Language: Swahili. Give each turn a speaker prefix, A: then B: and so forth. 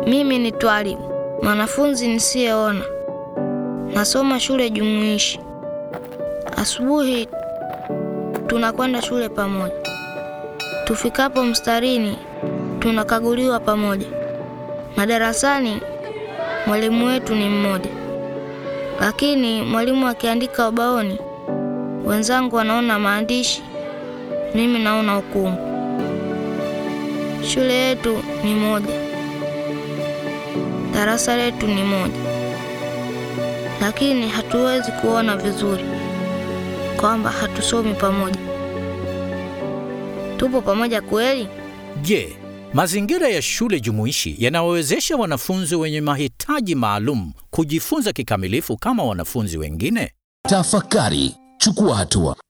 A: Mimi ni Twalibu, mwanafunzi nisiyeona. Nasoma shule jumuishi. Asubuhi tunakwenda shule pamoja. Tufikapo mstarini, tunakaguliwa pamoja. Madarasani mwalimu wetu ni mmoja, lakini mwalimu akiandika ubaoni, wenzangu wanaona maandishi, mimi naona ukungu. Shule yetu ni moja, darasa letu ni moja, lakini hatuwezi kuona vizuri kwamba hatusomi pamoja. Tupo pamoja kweli?
B: Je, mazingira ya shule jumuishi yanawawezesha wanafunzi wenye mahitaji maalum kujifunza kikamilifu kama wanafunzi wengine?
C: Tafakari, chukua hatua.